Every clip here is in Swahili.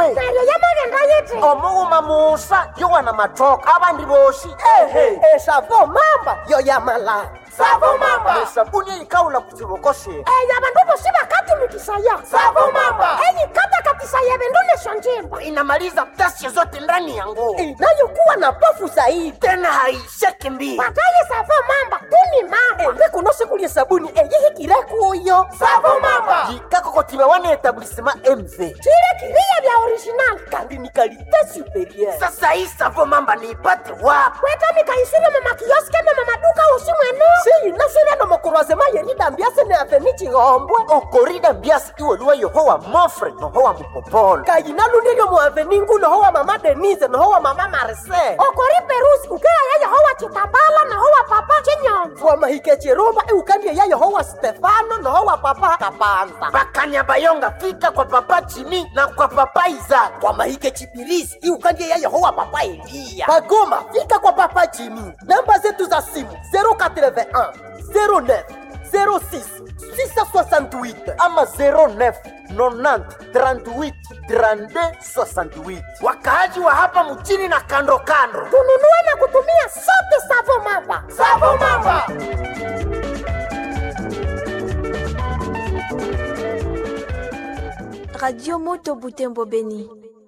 we neryo yamagenda yiti omughuma musa yowana mathoka abandi bosi ehe esavo mamba yo yamala savo mamba esabuni eyikawula ku kiboko shino eyo abandu bosi bakatumikisaya Savo mamba. eyikatakatisaye bindu nisyo njimba inamaliza ghasia zote ndani ya nguo inayokuwa na pofu zaidi tena haisheki mbili wataye savo mamba tuni mamba embe kuno sikulya sabuni eyihikire kuyo savo mamba yikakokotiba wana etablisema mv chile kiriya bya original kandi ni kalite superieur sasa hii savo mamba niipate wapi kweta mikaisire mumakioske ne mumaduka usi mwenu siyinasire no mukurwazema yeridambiase ne aveni chihombwe okorida mbiasi iweluwa yohowa mofre nohowa mupopolo kayinalundirio mu aveni ngu nohowa mama denise nohowa mama marise okori perusi ukeaya yehowa chitambala nahowa papa chinyonzo wamahike chirumba iukandie ya yehowa stefano nohowa papa kapanza bakanyabayonga fika kwa papa chini na kwa papa izaka wamahike chipirisi iukandie ya yehowa papa eliya bagoma fika kwa papa jimi namba zetu za simu 081 09 06 668 ama 09 90 38 32 68 wakaaji wa hapa mchini na kando kando tununue na kutumia sote savo mamba savo mamba Radio Moto Butembo Beni.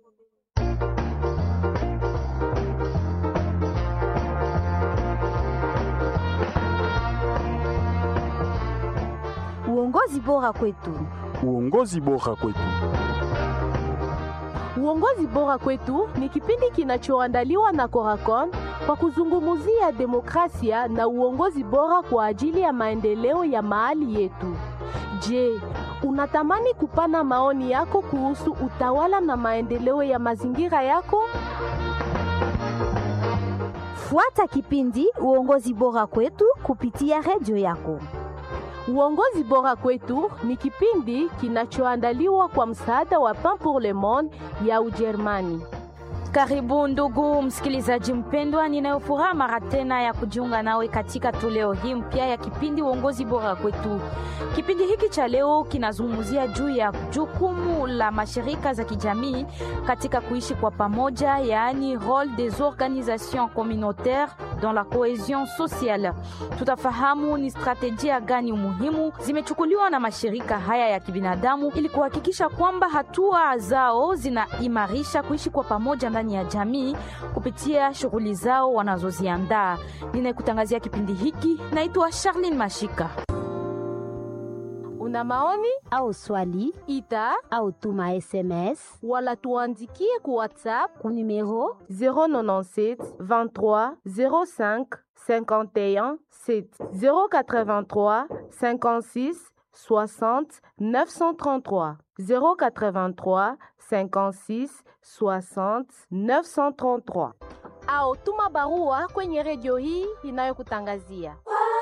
Uongozi bora kwetu. Uongozi bora kwetu. Uongozi bora kwetu ni kipindi kinachoandaliwa na Coracon kwa kuzungumzia demokrasia na uongozi bora kwa ajili ya maendeleo ya mahali yetu. Je, unatamani kupana maoni yako kuhusu utawala na maendeleo ya mazingira yako? Fuata kipindi Uongozi bora kwetu kupitia redio yako. Uongozi bora kwetu ni kipindi kinachoandaliwa kwa msaada wa Pain pour le Monde ya Ujerumani. Karibu ndugu msikilizaji mpendwa, ninayofuraha mara tena ya kujiunga nawe katika toleo hii mpya ya kipindi uongozi bora kwetu. Kipindi hiki cha leo kinazungumzia juu ya jukumu la mashirika za kijamii katika kuishi kwa pamoja, yaani role des organisations communautaires dans la cohesion sociale. Tutafahamu ni strategia gani muhimu zimechukuliwa na mashirika haya ya kibinadamu ili kuhakikisha kwamba hatua zao zinaimarisha kuishi kwa pamoja ndani ya jamii kupitia shughuli zao wanazoziandaa. Ninayekutangazia kipindi hiki naitwa Charlene Mashika. Una maoni Au swali ita au tuma SMS wala tuandikie ku WhatsApp ku numero 097 23 05 51 7 083 56 60 933 083 56 60 933 au tuma barua kwenye redio hii inayokutangazia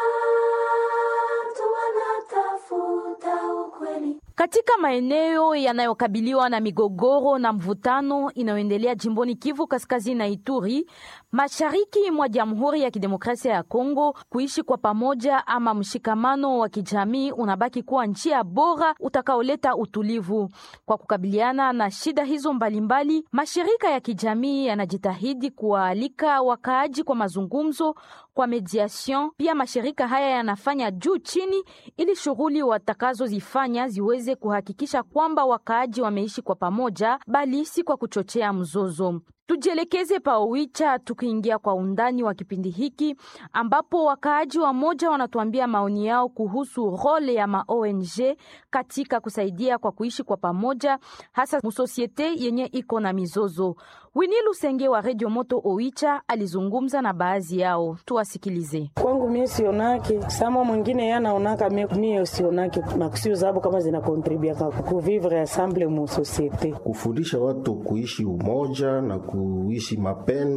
Katika maeneo yanayokabiliwa na migogoro na mvutano inayoendelea jimboni Kivu Kaskazini na Ituri, mashariki mwa Jamhuri ya Kidemokrasia ya Kongo, kuishi kwa pamoja ama mshikamano wa kijamii unabaki kuwa njia bora utakaoleta utulivu. Kwa kukabiliana na shida hizo mbalimbali, mashirika ya kijamii yanajitahidi kuwaalika wakaaji kwa mazungumzo, kwa mediation. Pia mashirika haya yanafanya juu chini ili shughuli watakazozifanya ziweze kuhakikisha kwamba wakaaji wameishi kwa pamoja, bali si kwa kuchochea mzozo. Tujielekeze pa Owicha tukiingia kwa undani wa kipindi hiki ambapo wakaaji wa moja wanatuambia maoni yao kuhusu role ya ma ONG katika kusaidia kwa kuishi kwa pamoja hasa musosiete yenye iko na mizozo. Wini Lusenge wa Radio Moto Owicha alizungumza na baadhi yao, tuwasikilize. Kwangu mie sionake sama mwingine ye anaonaka mie, mie sionake makusio zabo kama zinakontribiaka kuvivre ensemble mu societe. kufundisha watu kuishi umoja na kuishi mapendo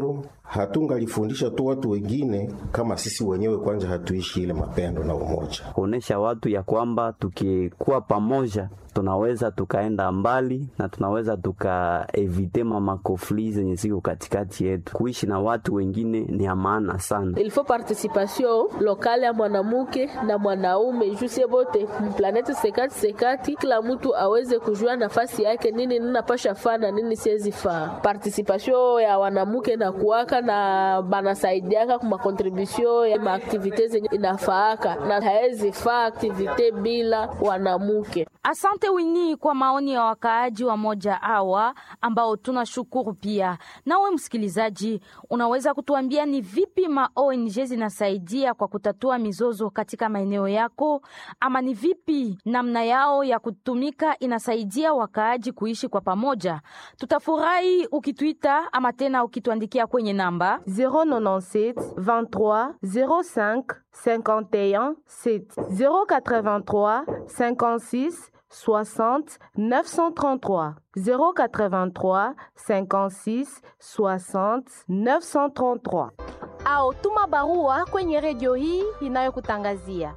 hatungalifundisha tu watu wengine kama sisi wenyewe kwanza hatuishi ile mapendo na umoja, kuonesha watu ya kwamba tukikuwa pamoja tunaweza tukaenda mbali na tunaweza tukaevite mamakofli zenye ziko katikati yetu. Kuishi na watu wengine ni ya maana sana. ilifo participation lokale ya mwanamuke na mwanaume jusie bote mplaneti sekati sekati, kila mtu aweze kujua nafasi yake, nini ninapasha faa na nini siwezi faa. Participation ya wanamuke na kuwaka na banasaidiaka kuma contribution ya maaktivite zenye inafaaka na haezi faa aktivite bila wanamuke. Asante Wini kwa maoni ya wakaaji wa moja hawa ambao tunashukuru pia. Nawe msikilizaji, unaweza kutuambia ni vipi ma ONG zinasaidia kwa kutatua mizozo katika maeneo yako, ama ni vipi namna yao ya kutumika inasaidia wakaaji kuishi kwa pamoja? Tutafurahi ukituita ama tena ukituandikia kwenye namba 097 23 05 51 7 083 56 60 933 083 56 60 933 au tuma barua kwenye redio hii inayokutangazia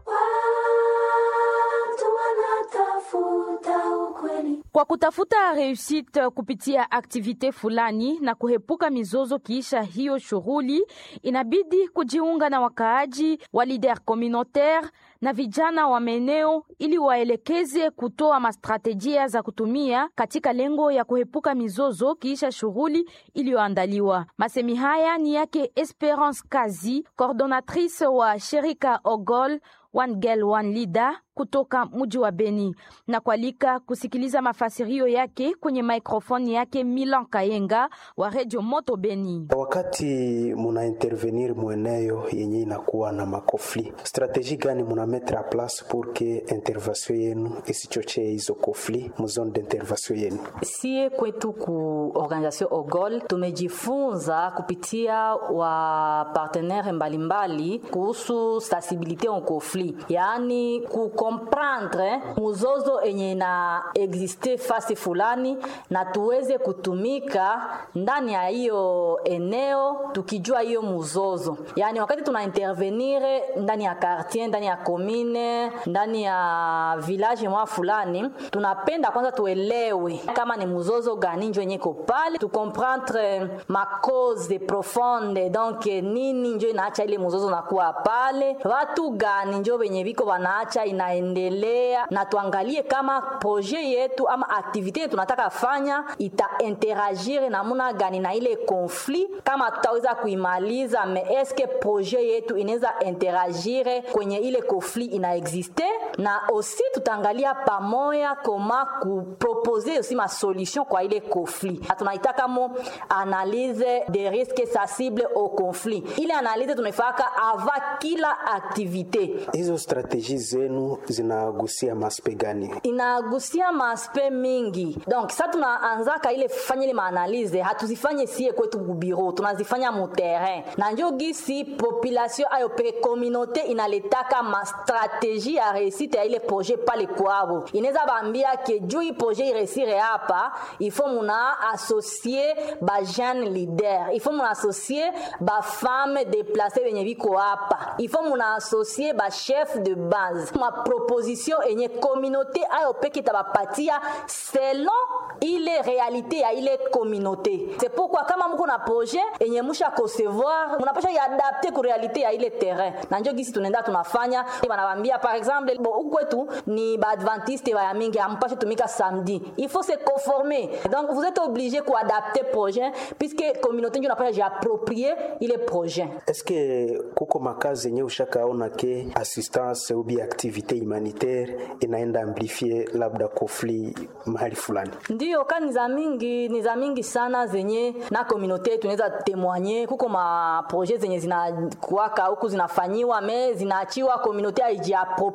kwa kutafuta reusite kupitia aktivite fulani na kuhepuka mizozo kiisha hiyo shughuli, inabidi kujiunga na wakaaji wa lider communautaire na vijana wa maeneo ili waelekeze kutoa mastrategia za kutumia katika lengo ya kuhepuka mizozo kiisha shughuli iliyoandaliwa. Masemi haya ni yake Esperance Kazi, coordonatrice wa shirika Ogol One Girl One Leader kutoka mji wa Beni na kualika kusikiliza mafasirio yake kwenye maikrofoni yake Milan Kayenga wa Radio Moto Beni. Wakati muna intervenir mweneo yenye inakuwa na makofli, strategie gani muna mettre en place pour que intervention yenu isichochee hizo kofli mu zone d'intervention yenu? Sie kwetu ku organisation Ogol tumejifunza kupitia wa partenaire mbalimbali kuhusu sensibilité en conflit, yaani ku comprendre muzozo enye na existe fasi fulani na tuweze kutumika ndani ya hiyo eneo tukijua hiyo muzozo. Yani wakati tuna intervenir ndani ya quartier, ndani ya commune, ndani ya village mwa fulani, tunapenda kwanza tuelewe kama ni muzozo gani njo yenye iko pale, tu comprendre ma cause profonde, donc nini njo inaacha ile muzozo nakuwa pale, watu gani njo wenye viko wanaacha ina endelea na tuangalie kama projet yetu ama aktivite yetu tunataka fanya ita interagir namuna gani na ile conflit, kama tutaweza kuimaliza, me eske projet yetu inaweza interagir kwenye ile conflit ina existe, na aussi tutaangalia pamoja koma kupropose aussi ma solution kwa ile conflit. Tunaitaka mo analyse des risques sensibles au conflit. Ile analyse tunaifaka ava kila aktivite. Hizo strategie zenu zinagusia maspe gani? Inagusia maspe mingi. Donc sa tunaanzaka ile fanya ile maanalize, hatuzifanye sie kwetu kubiro, tunazifanya mu terrain, na njo gisi population ayo pe communauté inaletaka ma stratégie ya réussite ya ile projet pale kwabo. Inaweza bambia ke juu hii projet iresire hapa, il faut muna associer ba jeune leader, il faut muna associer ba femme déplacée benye biko hapa, il faut muna associer ba chef de base ma proposition enye communauté ayo peke itabapatia selon ile realite ya ile communauté. C'est pourquoi kama mko na projet enye musha concevoir, mnapasha iadapte ku realite ya ile terrain, na njo gisi tunaenda tunafanya. Banabambia par exemple, bo ukwetu ni baadventiste baya mingi ampashe tumika samedi, il faut se conformer. Donc vous êtes obligé kuadapte projet puisque communauté njo napasha jiapproprier ile projet. Est-ce que kuko makazi yenye ushakaona ke assistance ubi activité humanitaire inaenda amplifie labda conflit mahali fulani? Ndio kani za mingi ni za mingi sana zenye na communauté yetu inaweza témoigner. Kuko ma projet zenye zinakuwaka huku zinafanyiwa me zinaachiwa communauté aijiaproprie nayo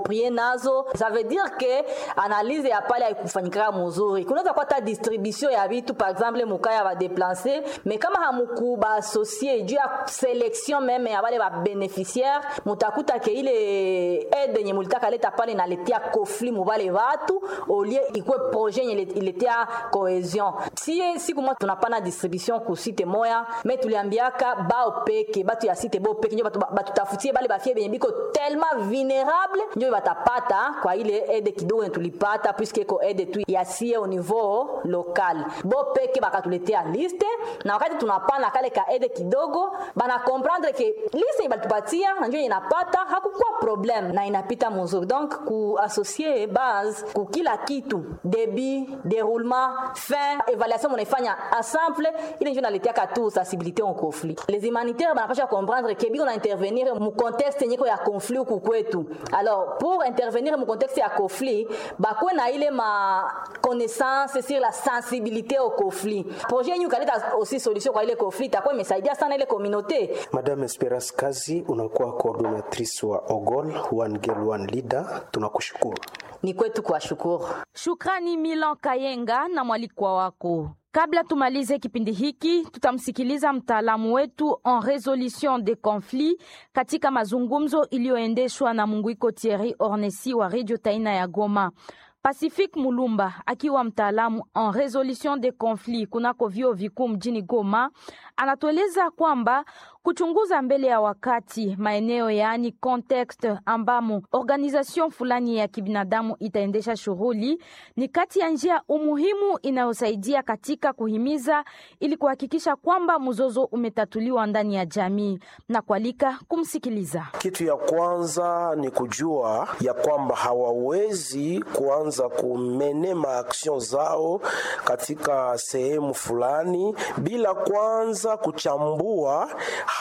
nazo ça veut dire que analyse ya pale haikufanyikaka mzuri kunaweza kuwa hata distribution ya vitu par exemple mukaya badeplace me kama hamuku baasocie juu ya selection meme ya bale babeneficiaire mutakuta ke ile aide yenye mulitaka leta pale inaletea conflit mubale batu olie ikuwe projet yenye iletea cohesion sie siku moja tunapana distribution ku site moya me tuliambiaka bao peke batu ya site bo peke njo batu batutafutie bale bafie benye biko tellement vulnerable njo batapata kwa ile aide kidogo yenye tulipata puisque iko aide tu ya sie au niveau local bo peke bakatuletea liste na wakati tunapana kale ka aide kidogo bana comprendre ke liste yenye balitupatia na njo yenye inapata hakukuwa problem na inapita muzuri donc kuassocie base ku kila kitu débit déroulement fin évaluation munaifanya ensemble ile njo naletiaka tu sensibilité en conflit les humanitaires banapasha comprendre ke biko na intervenir mu contexte yenyeko ya conflit huku kwetu alors pour intervenir mu contexte ya conflit bakuwe na ile ma connaissance sur la sensibilité au conflit projet yenyu kaleta aussi solution kwa ile conflit itakuwa imesaidia sana ile communauté Madame Esperance Kazi, unakuwa coordinatrice wa OGOL One Girl One Leader, tunakushukuru. ni kwetu kuwashukuru Shukrani Milan Kayenga na mwalikwa wako. Kabla tumalize kipindi hiki, tutamsikiliza mtaalamu wetu en resolution de conflit katika mazungumzo iliyoendeshwa na Munguiko Thierry Ornesi wa Radio Taina ya Goma. Pacific Mulumba akiwa mtaalamu en resolution de conflit kunako vyuo vikuu mjini Goma anatueleza kwamba kuchunguza mbele ya wakati maeneo yaani context ambamo organization fulani ya kibinadamu itaendesha shughuli ni kati ya njia umuhimu inayosaidia katika kuhimiza ili kuhakikisha kwamba mzozo umetatuliwa ndani ya jamii na kualika kumsikiliza. Kitu ya kwanza ni kujua ya kwamba hawawezi kuanza kumene maaction zao katika sehemu fulani bila kwanza kuchambua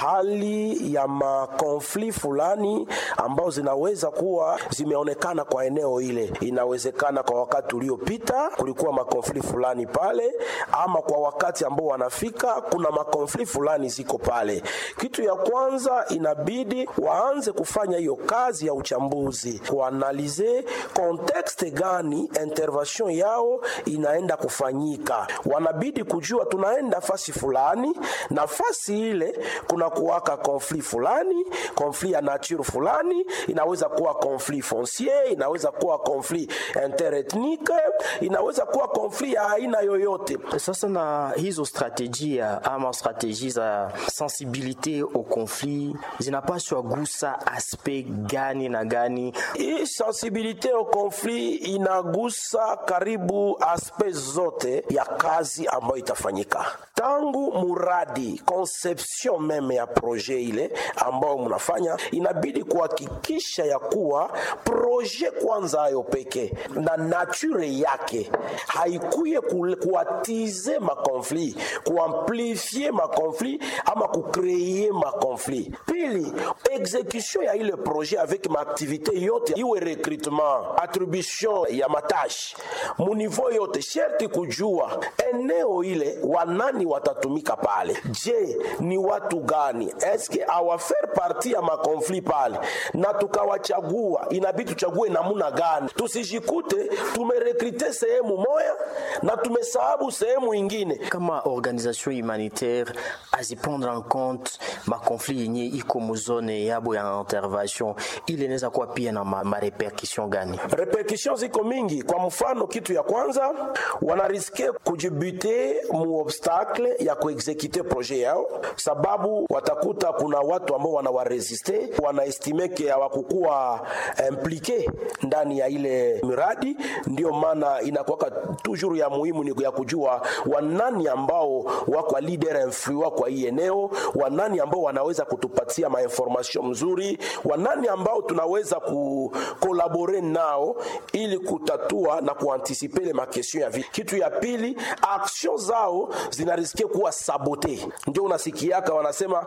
hali ya makonfli fulani ambao zinaweza kuwa zimeonekana kwa eneo ile. Inawezekana kwa wakati uliopita kulikuwa makonfli fulani pale, ama kwa wakati ambao wanafika kuna makonfli fulani ziko pale. Kitu ya kwanza inabidi waanze kufanya hiyo kazi ya uchambuzi, kuanalize kontekste gani intervention yao inaenda kufanyika. Wanabidi kujua tunaenda fasi fulani, nafasi ile kuna kuwaka konfli fulani, konfli ya nature fulani, inaweza kuwa konfli foncier, inaweza kuwa konfli interethnique, inaweza kuwa konfli ya aina yoyote. Sasa na hizo strategia ama strategie za sensibilite au conflit zinapaswa gusa aspect gani na gani? Hii sensibilite au conflit inagusa karibu aspect zote ya kazi ambayo itafanyika tangu muradi conception meme ya projet ile ambayo mnafanya, inabidi kuhakikisha ya kuwa projet kwanza ayo peke na nature yake haikuye kuatize makonflit, kuamplifie makonflit ama kukreye makonflit. Pili, execution ya ile projet avec maaktivite yote, iwe recrutement, attribution ya matashi muniveau yote, sherti kujua eneo ile wanani watatumika pale. Je, ni watu gani? Eske awafaire parti ya makonflit pale, na tukawachagua, inabidi tuchague namuna gani, tusijikute tumerekrite sehemu moya na tumesahabu sehemu ingine. Kama organisation humanitaire aziprendre en compte makonflit yenye iko muzone yabo ya intervention, ile inaweza kuwa pia na marepercussion ma gani? Repercussion ziko mingi. Kwa mfano, kitu ya kwanza wanariske kujibute mu obstacle ya kuexekute projet yao, sababu watakuta kuna watu ambao wanawaresiste, wanaestime ke hawakukuwa implike ndani ya ile miradi. Ndio maana inakuwaka toujours ya muhimu ni ya kujua wanani ambao wako leader influent kwa hii eneo, wanani ambao wanaweza kutupatia mainformation mzuri, wanani ambao tunaweza kukolabore nao ili kutatua na kuantisipe ile makestion ya vita. Kitu ya pili, action zao zinarisikia kuwa sabote. Ndio unasikiaka wanasema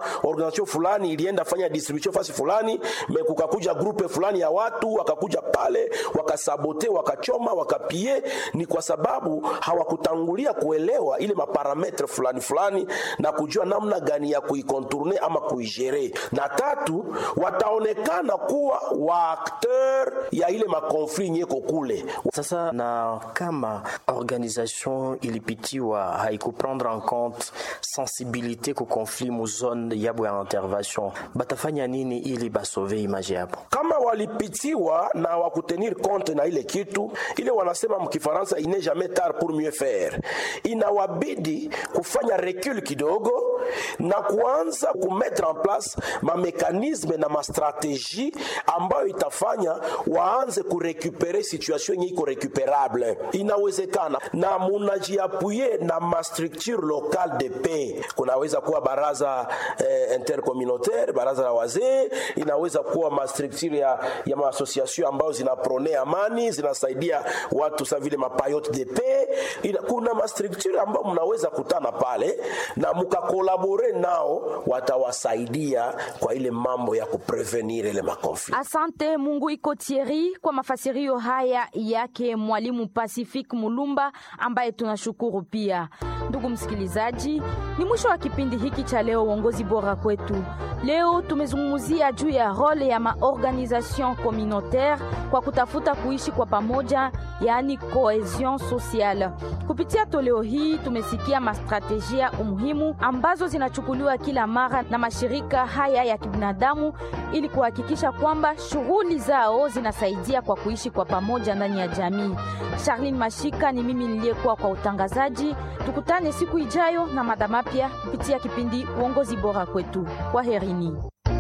organisation fulani ilienda fanya distribution fasi fulani me kukakuja grupe fulani ya watu wakakuja pale wakasabote wakachoma wakapie ni kwa sababu hawakutangulia kuelewa ile maparametre fulani fulani na kujua namna gani ya kuikontourne ama kuigere na tatu wataonekana kuwa waakteur ya ile makonflit nyeko kule sasa na kama organisation ilipitiwa haikuprendre en compte sensibilité ku conflit mu zone yabo ya intervention batafanya nini ili basove image yabo kama walipitiwa na wakutenir compte na ile kitu ile wanasema mkifaransa il n'est jamais tard pour mieux faire inawabidi kufanya recul kidogo na kuanza kumettre en place mamekanisme na mastrategie ambayo itafanya waanze kurekupere situation yenye iko recuperable inawezekana na munajiapuye na mastructure locale de paix kunaweza kuwa baraza eh, intercommunautaire baraza la wazee inaweza kuwa mastructure ya, ya maassociation ambayo zinaprone amani zinasaidia watu sa vile mapayote de paix Ina, kuna mastructure ambayo mnaweza kutana pale na mukakolabore nao watawasaidia kwa ile mambo ya kuprevenir ile makonflit Asante Mungu iko Thierry kwa mafasirio haya yake mwalimu Pacific Mulumba ambaye tunashukuru pia. Ndugu msikilizaji, ni mwisho wa kipindi hiki cha leo uongozi bora kwetu. Leo tumezungumzia juu ya role ya maorganisation communautaire kwa kutafuta kuishi kwa pamoja, yaani cohesion sociale. Kupitia toleo hii tumesikia mastrategia umuhimu ambazo zinachukuliwa kila mara na mashirika haya ya kibinadamu ili kuhakikisha kwamba shughuli zao zinasaidia kwa kuishi kwa pamoja ndani ya jamii. Charlene Mashika ni mimi niliyekuwa kwa utangazaji. Tukutane siku ijayo na mada mapya kupitia kipindi uongozi bora kwetu. Kwaherini.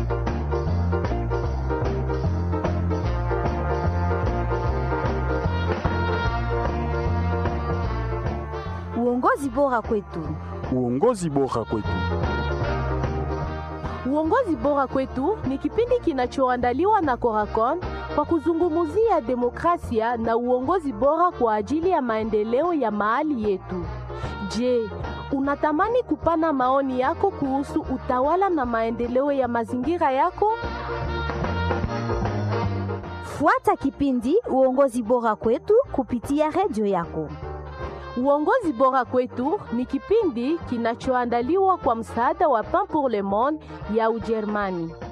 Uongozi bora kwetu. Uongozi bora kwetu. Uongozi bora kwetu ni kipindi kinachoandaliwa na Coracon kwa kuzungumzia demokrasia na uongozi bora kwa ajili ya maendeleo ya mahali yetu. Je, unatamani kupana maoni yako kuhusu utawala na maendeleo ya mazingira yako? Fuata kipindi uongozi bora kwetu kupitia redio yako. Uongozi bora kwetu ni kipindi kinachoandaliwa kwa msaada wa Pain pour le Monde ya Ujerumani.